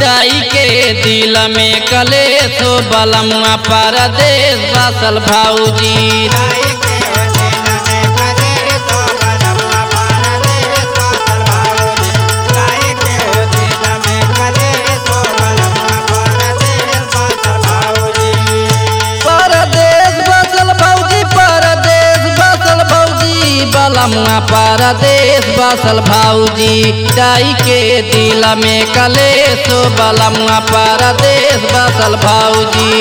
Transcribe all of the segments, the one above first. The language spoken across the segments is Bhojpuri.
जाई के दिल में कलेश हो बलमुआ परदेश बसल भाऊजी परदेश बसल भौजी परदेश बसल भौजी बलमुआ परदेश बसल भौजी जाई के दिल में कलेश हो बलमुआ परदेश बसल भौजी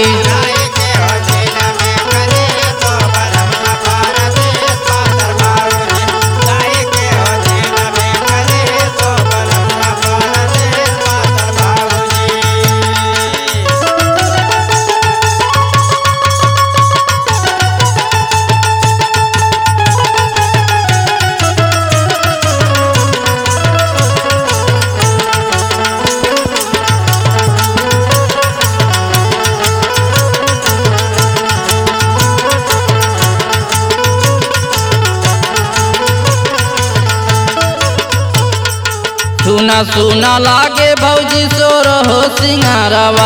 सुना सुना लागे भौजी सोर हो सिंगारवा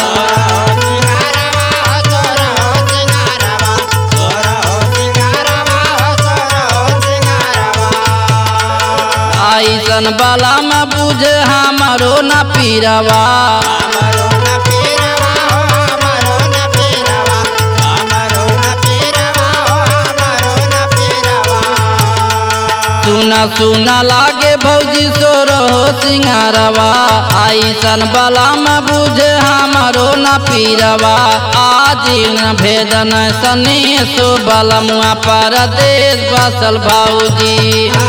आईसन बाला में बुझे हमारो न पीरवा सुना सुना लागे भौजी सोर हो सिंगारवा आईसन बाला में बुझे हमारो न पीरवा आज न भेदन सनी सो बलमुआ परदेश बसल भौजी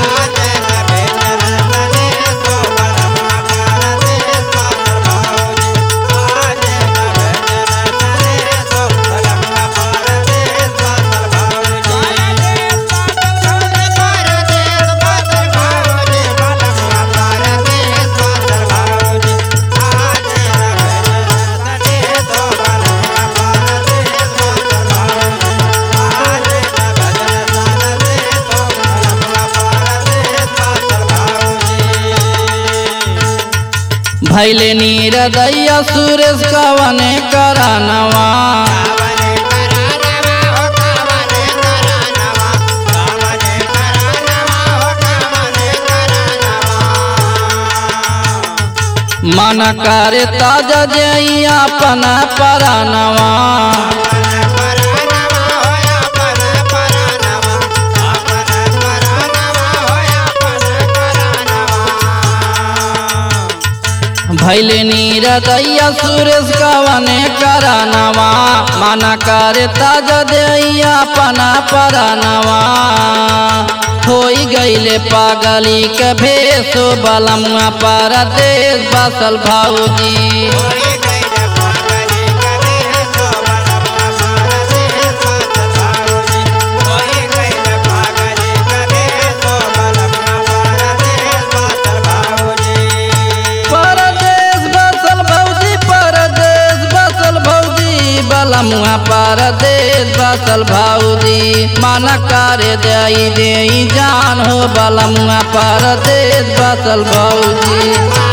भैले नीर दैया सुरेश कवने करानवा मन करे ताजा जई अपन परानवा भैले नीर दैया सुरेश कवने करानवा मन करे ताजा दैया अपन परानवा होई गईले पागली के भेसो बलमुआ परदेश बसल भाऊजी परदेश बसल भौजी परदेश बसल भौजी बलमुआ परदेश बसल भौजी मन करे दई दे जान हो बलमुआ परदेश बसल भौजी